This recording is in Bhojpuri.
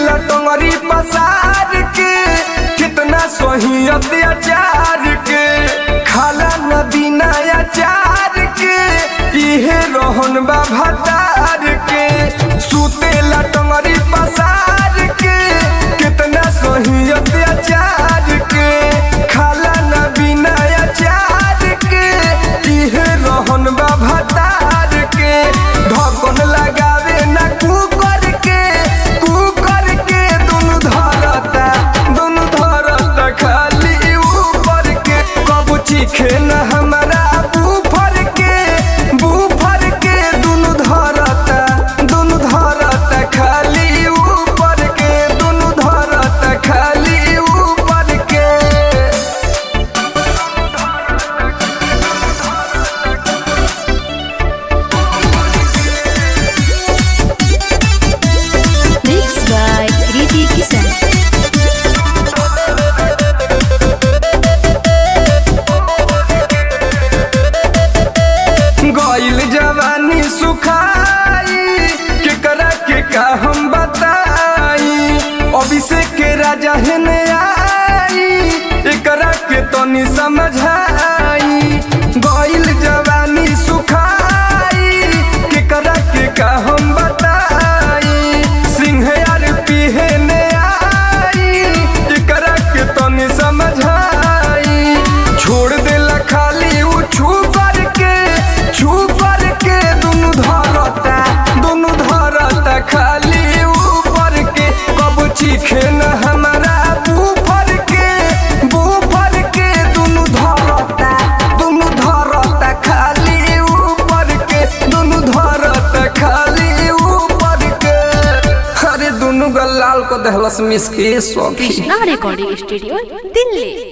लटंगरी पसार के कितना सही अत्याचार के खाला नदी नया चार के इहे रोहन बा भतार के सुते लटंगरी पसार के कितना सही अत्याचार के खाला नदी नया चार के इहे रोहन बा भतार के ढकन लगावे ना कुकर के कुकर के दुनु धरता दुनु धरता खाली ऊपर के कबू चीखे न हमारा बूफर के बूफर के दुनु धरता दुनु धरता खाली ऊपर के दुनु धरता खाली ऊपर के Mixed by Kriti Kisan. गइल जवानी सुखाई केकरा के का हम बताई अभिषेक के राजा हेने आई एकरा के तनी समझाई गइल जवानी सुखाई केकरा के का हम बताई सिंह यार पिहने आई एकरा के तनी समझाई छोड़ देला खाली उ छू करके छू करके दुनु धरता दुनु धरता खाली ऊपर के कब चीखे न हमारा बूफर के बूफर के दुनु धरता दुनु धरता खाली ऊपर के दुनु धरता खाली ऊपर के अरे दुनु गल लाल को दहलस मिस के सौखी Krishna Recording Studio, Delhi.